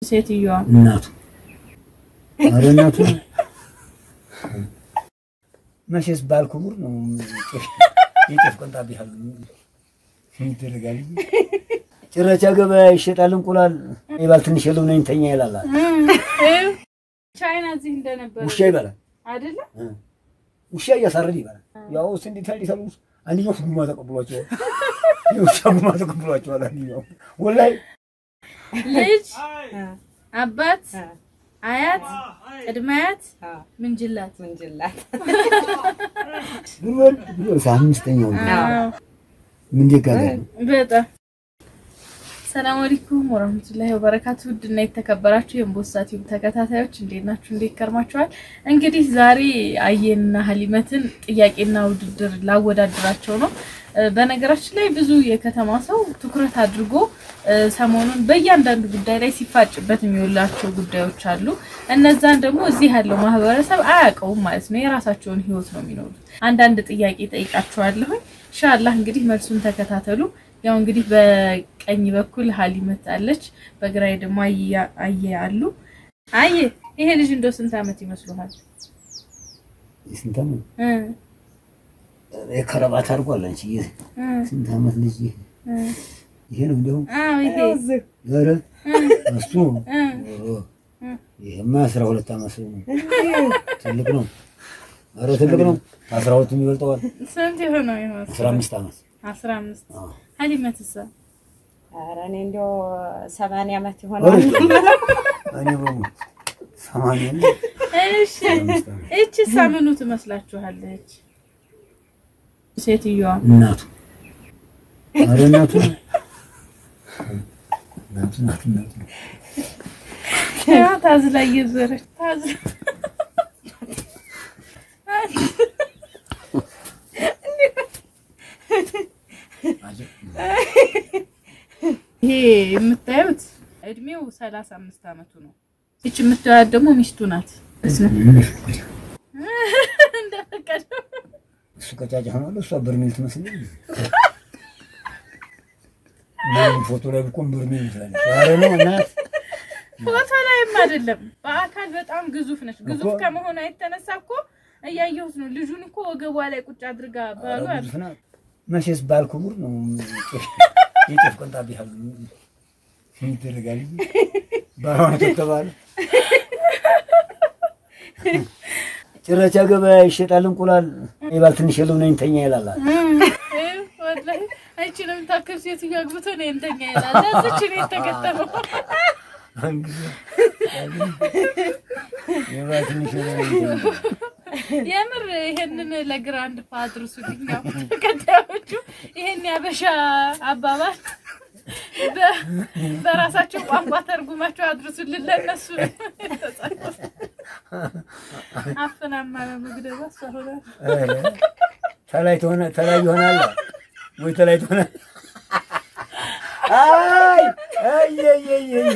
ሴትዮዋ እናቱ ኧረ እናቱ መቼስ ባል ክቡር ነው። የጤፍ ቆንጣ ቢያል ይደረጋል። ጭረቻ ገበያ ይሸጣል እንቁላል ይባል ትንሽ የለው ነኝ ተኛ ይላል። ቻይና እዚህ እንደነበረ ውሻ ይበላል። አይደለ? ውሻ እያሳረድ ይበላል። ያው ስ እንዴት ያዲሳሉ አንደኛው ጉማ ተቀብሏቸዋል። የውሻ ጉማ ተቀብሏቸዋል። አንደኛው ወላሂ ልጅ አባት አያት ቅድመ አያት ምንጅላት ምንጅላት ጉልበል ጉልበል አምስተኛው ምን ደጋጋ በጣም ሰላም አለይኩም ወራህመቱላሂ ወበረካቱ። ውድና የተከበራችሁ የእምቦሳ ቲዩብ ተከታታዮች እንዴት ናችሁ? እንዴት ከርማችኋል? እንግዲህ ዛሬ አየንና ሀሊመትን ጥያቄና ውድድር ላወዳድራቸው ነው። በነገራችን ላይ ብዙ የከተማ ሰው ትኩረት አድርጎ ሰሞኑን በእያንዳንዱ ጉዳይ ላይ ሲፋጭበት የሚውላቸው ጉዳዮች አሉ። እነዛን ደግሞ እዚህ ያለው ማህበረሰብ አያውቀውም ማለት ነው። የራሳቸውን ህይወት ነው የሚኖሩት። አንዳንድ ጥያቄ ጠይቃችኋለሁ። ኢንሻአላህ እንግዲህ መልሱን ተከታተሉ። ያው እንግዲህ በቀኝ በኩል ሀሊመት አለች፣ በግራዬ ደግሞ አየ አሉ። አየ ይሄ ልጅ እንደው ስንት ዓመት ይመስሉሃል? ስንት ዓመት የከረባት አድርጓል። አንቺ ስንት ዓመት ልጅ ይሄ ነው እንደው አዎ ይሄ ኧረ እሱ ይሄማ አስራ ሁለት ዓመት ነው። ትልቅ ነው። ኧረ ትልቅ ነው። አስራ ሁለቱም ይበልጠዋል። ስንት የሆነው ይሆን? አስራ አምስት ዓመት አስራ አምስት ሀሊመትሳ ኧረ እኔ እንዲያው ሰማንያ ዓመት ይሆናል። እኔ በሙሉ ሰማንያ ነው። እሺ እቺ ሳምኑ ትመስላችኋለች? ሴትዮዋ እናቱ ኧረ እናቱ እናቱ ናት እናቱ ያ ታዝላ እየዞረች ታዝላ ይሄ የምታዩት እድሜው ሰላሳ አምስት አመቱ ነው። ይች የምታዩት ደግሞ ሚስቱ ናት። እንደፈቀደው እሱ ቀጫጫ ሆኗል። እሷ በርሜል ትመስላለች። ፎቶ ላይ ብቆም በርሜል ትላለች። ኧረ ነው እናት ፎቶ ላይም አይደለም በአካል በጣም ግዙፍ ነች። ግዙፍ ከመሆኗ የተነሳ እኮ እያየሁት ነው። ልጁን እኮ ወገቧ ላይ ቁጭ አድርጋ ባሉ ኧረ ግዙፍ ናት። መቼስ ባል ክቡር ነው። የጤፍ ቆንጣ ቢያል ይደረጋል። ባሏን ከተባለ ጭረቻ ገበያ ይሸጣል እንቁላል ይባል ትንሽ የለው ነኝ ተኛ ይላል። ወላሂ አይቺን የምታክል ሴትዮ አግብቶ ነው እንተኛ ይላል። እዚች ነው የተገጠመው። ይባል ትንሽ የለው ነኝ ተኛ የምር ይሄንን ለግራንድ ፋድር ሱልኛ ተከታዮቹ ይሄን ያበሻ አባባል በ- በራሳቸው ቋንቋ ተርጉማቸው አድርሱልን። ለእነሱ ነው የተጻፈው። አፍናማ ለመግደባ ሰሆነ ኧረ ተላይ ትሆነ ተላይ ይሆናል ወይ ተላይ ትሆነ አይ አይ አይ አይ አይ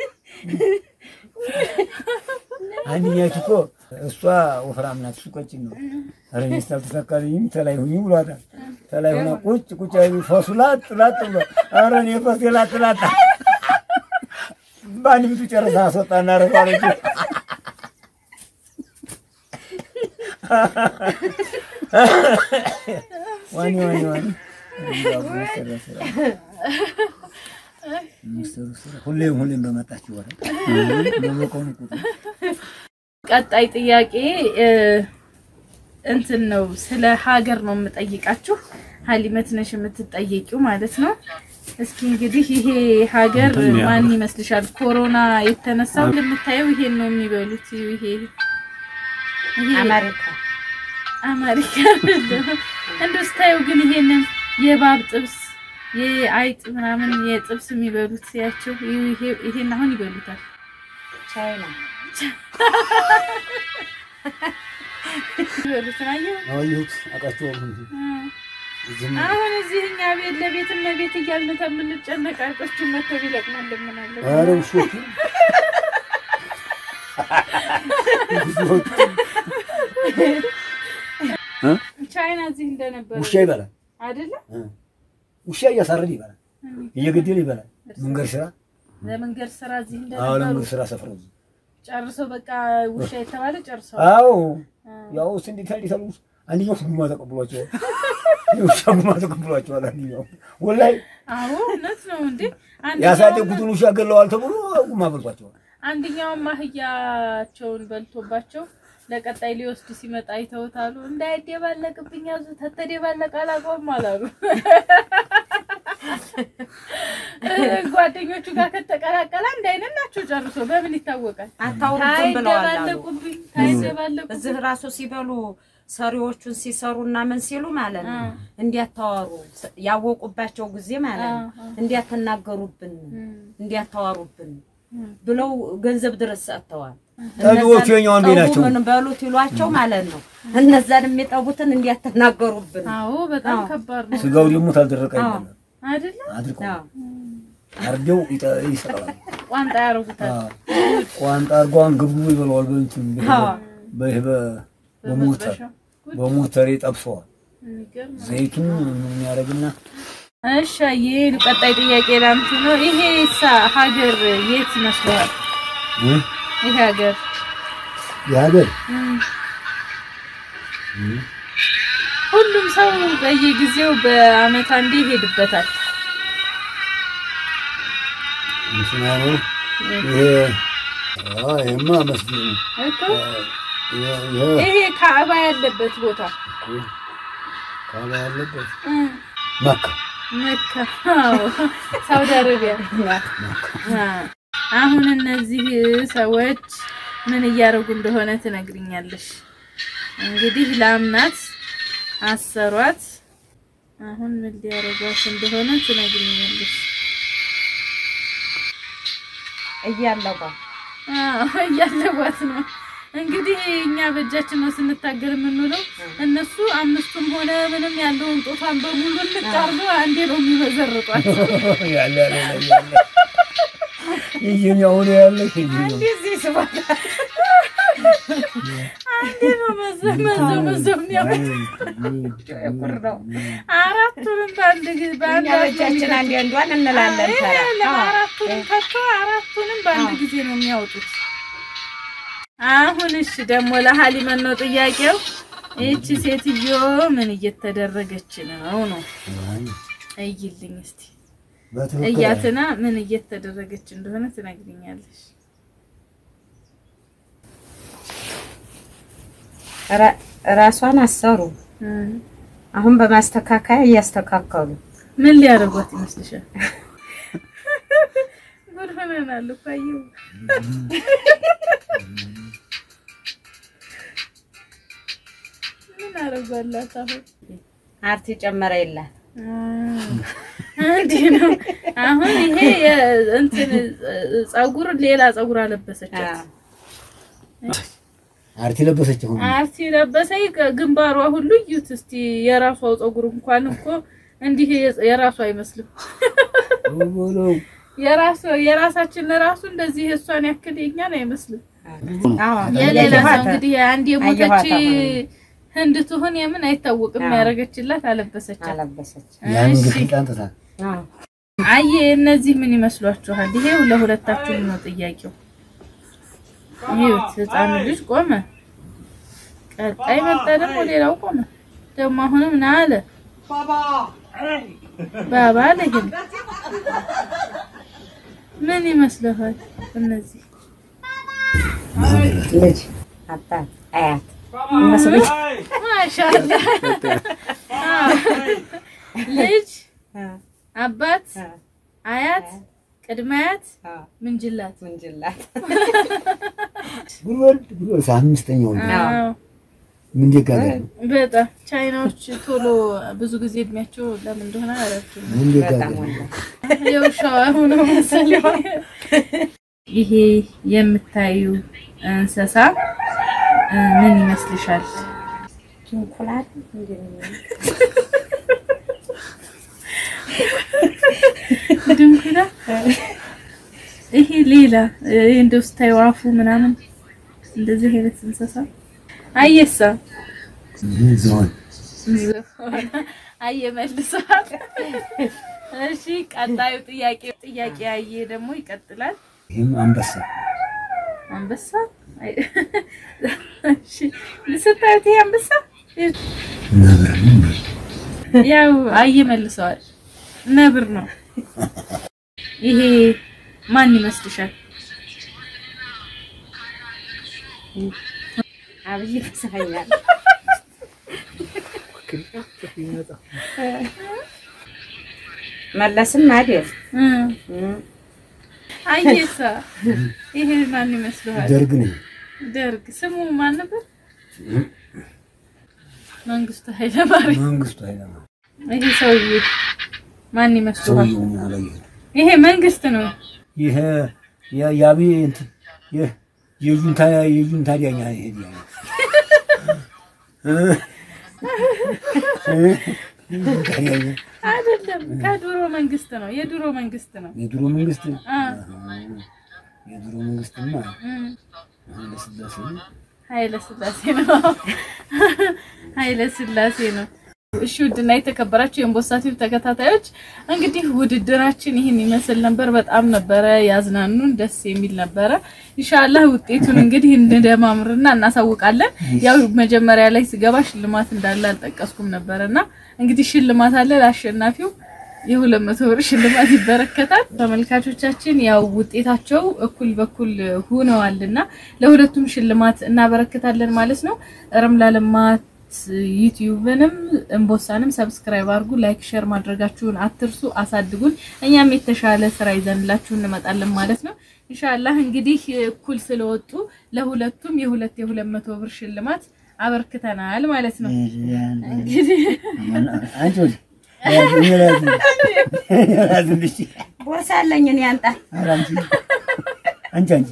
አንደኛቱ እኮ እሷ ወፍራም ናት፣ እሱ ቀጭን ነው። ኧረ ሚስት አልተሳካልኝም ተላይ ሁኝ ብሏታል። ተላይ ሆና ቁጭ ቁጭ አይ ፈሱ ላጥ ላጥ ብሎ ኧረ እኔ ፈሴ ላጥ ላጥ በአንድ ብቱ ጨርሳ አስወጣና ረባለች። ዋኒ ዋኒ ዋኒ ሁሌም ሁሌም በመጣችሁ ወረ በመቆኑ ቁጥር ቀጣይ ጥያቄ እ፣ እንትን ነው ስለ ሀገር ነው የምጠይቃችሁ። ሀሊመት ነሽ የምትጠየቂው ማለት ነው። እስኪ እንግዲህ ይሄ ሀገር ማን ይመስልሻል? ኮሮና የተነሳው እንደምታየው ይሄን ነው የሚበሉት። ይሄ ይሄ አሜሪካ አሜሪካ እንደው ስታየው ግን ይሄንን የእባብ ጥብስ የአይጥ ምናምን የጥብስ የሚበሉት ያቸው ይሄ ይሄን አሁን ይበሉታል። ቻይና ይበሉት አየሁ። አዋየሁት አውቃቸዋለሁ እንጂ እዚህም አሁን እዚህ እኛ ቤት ለቤት እና ቤት እያልን ከምንጨነቅ አይጦቹ መተው ቢለቅሙን ልምናለን። ኧረ ውሾቹ ቻይና እዚህ እንደነበረ ውሻ ይበላል። አይደለ? ውሻ እያሳረድ ይበላል፣ እየገደለ ይበላል። መንገድ ስራ ለመንገድ ስራ እዚህ አዎ እንደነበሩ ለምን ስራ ሰፍረው ጨርሰው በቃ ውሻ የተባለ ጨርሰው አዎ ያው እስ እንዴት እንዴት አሉ አንደኛው ጉማ ተቀብሏቸዋል የውሻ ጉማ ተቀብሏቸዋል አንደኛው ወላሂ አዎ እውነት ነው እንዴ አንደኛውም- ያሳደጉትን ውሻ ገለዋል ተብሎ ጉማ በልቷቸዋል አንደኛውም አህያቸውን በልቶባቸው ለቀጣይ ሊወስድ ሲመጣ አይተውታሉ። እንዳይደባለቅብኝ ያዙ ተተደባለቀ አላውቀውም አላሉ። ጓደኞቹ ጋር ከተቀላቀለ አንድ አይነት ናቸው ጨርሶ። በምን ይታወቃል? አታውሩብን ብለዋል አሉ። ታይደባለቁብኝ ታይደባለቁብኝ እዚህ ራሱ ሲበሉ ሰሪዎቹን ሲሰሩ እና ምን ሲሉ ማለት ነው እንዲያታዋሩ ያወቁባቸው ጊዜ ማለት ነው እንዲያተናገሩብን እንዲያታዋሩብን ብለው ገንዘብ ድረስ ሰጥተዋል። ጠቢዎቹ የኛው አንዴ ናቸው። ምን በሉት ይሏቸው ማለት ነው። እነዛን የሚጠቡትን እንዲያተናገሩብን አዎ፣ በጣም ከባድ ነው ስጋው ደግሞ ታልደረቀ አይደለም አይደለ? አድርቀው አዎ። አርደው ይጠ- ይሰቅላሉ። ቋንጣ ያደርጉታል። አዎ። ቋንጣ አርጓን ግብግቡ ይበለዋል። በእንትን በይህ በ- በሞተር በመጥበሻ። በሞተር ይጠብሰዋል። የሚገርም ነው። ዘይቱን ምን ያደርግና እሺ ይሄ ቀጣይ ጥያቄ ላንተ ነው። ይሄ ሳ- ሀገር የት ይመስለዋል? ይሄ ሀገር የሀገር ሁሉም ሰው በየጊዜው በአመት አንዴ ይሄድበታል። እንትና ነው ይሄ አዎ፣ ይሄማ መስጊድ ነው። እኮ ይሄ- ይሄ ይሄ ካዕባ ያለበት ቦታ ካባ ያለበት እ፣ መካ መካ፣ አዎ፣ ሳውዲ አረቢያ። አ፣ አሁን እነዚህ ሰዎች ምን እያደረጉ እንደሆነ ትነግሪኛለሽ። እንግዲህ ላምናት አሰሯት። አሁን ምን ሊያደርጓት እንደሆነ ትነግሪኛለሽ። እያለባ አዎ እያለቧት ነው እንግዲህ እኛ በእጃችን ነው ስንታገል የምንውለው። እነሱ አምስቱም ሆነ ምንም ያለውን ጦቷን በሙሉ ልቃርዶ አንዴ ነው የሚመዘርጧት። ያለ ያለ ያለ ያለ ይህን አሁን ያለ ይህን እዚህ ስባት አንዴ ነው መዘው መዘው መዘው የሚያመጡት። ነው አራቱንም በአንድ ጊዜ በአንድ እኛ በእጃችን አንድ አንዷን እንላለን። ተራ ይሄ አራቱንም ከቶ አራቱንም በአንድ ጊዜ ነው የሚያወጡት። አሁን እሺ ደግሞ ለሀሊመን ነው ጥያቄው። ይቺ ሴትዮ ምን እየተደረገች ነው ነው? እይልኝ እስቲ በትክክል እያትና ምን እየተደረገች እንደሆነ ትነግሪኛለሽ። ራ- ራሷን አሰሩ። አሁን በማስተካከያ እያስተካከሉ ምን ሊያደርጓት ይመስልሻል? ጉድ ሆነናል እኮ አየሁ። ምን አደርጓላት አሁን? አርቲ ጨመረ የላት እንዲህ ነው። አሁን ይሄ የ- እንትን ጸጉር ሌላ ጸጉር አለበሰቻት። አርቲ ለበሰች አሁን አርቲ ለበሰኝ ግንባሯ ሁሉ እዩት እስቲ። የራሷ ጸጉር እንኳን እኮ እንዲህ የራሷ አይመስልም። በለው የራሱ የራሳችን ራሱ እንደዚህ እሷን ያክል የኛን አይመስልም። አዎ የሌላ ሰው አየኋት። እንግዲህ አንድ የሞተች አየኋት አሁን። ህንድ ትሁን የምን አይታወቅም። አዎ። ያደረገችላት አለበሰቻት። አለበሰች። ያን እሺ ግፊት አንጥታ አዎ አየ እነዚህ ምን ይመስሏችኋል? ይሄ ለሁለታችሁም ነው ጥያቄው። ይሄት ህፃኑ ልጅ ቆመ፣ ቀጣይ መጣ ደግሞ ሌላው ቆመ። ደግሞ አሁንም ና አለ ባባ አለ። ይሄም ምን ይመስልሃል? እነዚህ ልጅ አባት አያት ይመስሉኝ። ማሻአላ ልጅ አባት አያት ቅድመ አያት ምንጅላት ምንጅላት ጉልበል ጉልበል አምስተኛው ነው። አዎ ምን ደጋገር ነው? በጣም ቻይናዎች ቶሎ ብዙ ጊዜ እድሜያቸው ለምን እንደሆነ አላውቅም። ምን በጣም ደጋገር ወላሂ የውሻዋ ሆነው መሰለኝ። ይሄ የምታዩ እንስሳ እ፣ ምን ይመስልሻል? እንቁላል ድንኩላ። ይሄ ሌላ እ፣ እንደው ስታዩ አፉ ምናምን እንደዚህ አይነት እንስሳ አየሳ ዝሆን አየ መልሰዋል። እሺ ቀጣዩ ጥያቄ ጥያቄ ያየ ደግሞ ይቀጥላል። ይህም አንበሳ አንበሳ አይ፣ እሺ ስታዩት ይሄ አንበሳ ነብር ነው። ያው አየ መልሰዋል። ነብር ነው። ይሄ ማን ይመስልሻል? አብይ ተሰፈኛል መለስም አይደል እ አየሳ ይሄ ማን ይመስልሃል? ደርግ ነው። ደርግ ስሙ ማን ነበር? መንግስቱ ኃይለማርያም። መንግስቱ ኃይለማርያም ይሄ ሰውዬ ማን ይመስልሃል? ሰውየውን አላየሁትም። ይሄ መንግስት ነው። ይሄ ያ- የአብይ እንትን የ- የጁንታ የጁንታ ዳኛ ይሄ ዳኛ እ? እ? የጁንታ ዳኛ አይደለም፣ ከድሮ መንግስት ነው። የድሮ መንግስት ነው። የድሮ መንግስት አ የድሮ መንግስትማ እም ኃይለ ሥላሴ ነው። ኃይለ ስላሴ ነው። ኃይለ ስላሴ ነው። እሺ ውድና የተከበራችሁ የእምቦሳ ቲዩብ ተከታታዮች እንግዲህ ውድድራችን ይህን ይመስል ነበር። በጣም ነበረ ያዝናኑን፣ ደስ የሚል ነበረ። ኢንሻአላህ ውጤቱን እንግዲህ እንደማምርና እናሳውቃለን። ያው መጀመሪያ ላይ ስገባ ሽልማት እንዳለ አልጠቀስኩም ነበርና እንግዲህ ሽልማት አለ ለአሸናፊው የሁለት መቶ ብር ሽልማት ይበረከታል። ተመልካቾቻችን ያው ውጤታቸው እኩል በኩል ሆነዋልና ለሁለቱም ሽልማት እናበረክታለን ማለት ነው። ረምላ ልማት ዩቲዩብንም እምቦሳንም ሰብስክራይብ አድርጉ፣ ላይክ ሼር ማድረጋችሁን አትርሱ። አሳድጉን፣ እኛም የተሻለ ስራ ይዘንላችሁ እንመጣለን ማለት ነው። ኢንሻአላህ እንግዲህ እኩል ስለወጡ ለሁለቱም የሁለት የሁለት መቶ ብር ሽልማት አበርክተናል ማለት ነው። እንግዲህ አንቺ ወዲህ ያዝ- እኔ ላዝ- እኔ ላዝልሽ። ቦርሳ አለኝ እኔ አንጣ ኧረ አንቺ አንቺ አንቺ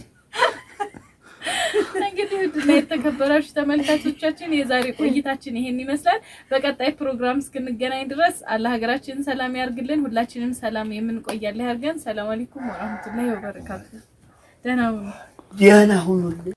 እንግዲህ ውድና የተከበራችሁ ተመልካቾቻችን የዛሬ ቆይታችን ይሄን ይመስላል። በቀጣይ ፕሮግራም እስክንገናኝ ድረስ አላህ ሀገራችንን ሰላም ያርግልን። ሁላችንም ሰላም የምንቆያለ ያርገን። ሰላም አለይኩም ወራህመቱላሂ ወበረካቱ። ደህና ሁኑ። ደህና ሁኑልኝ።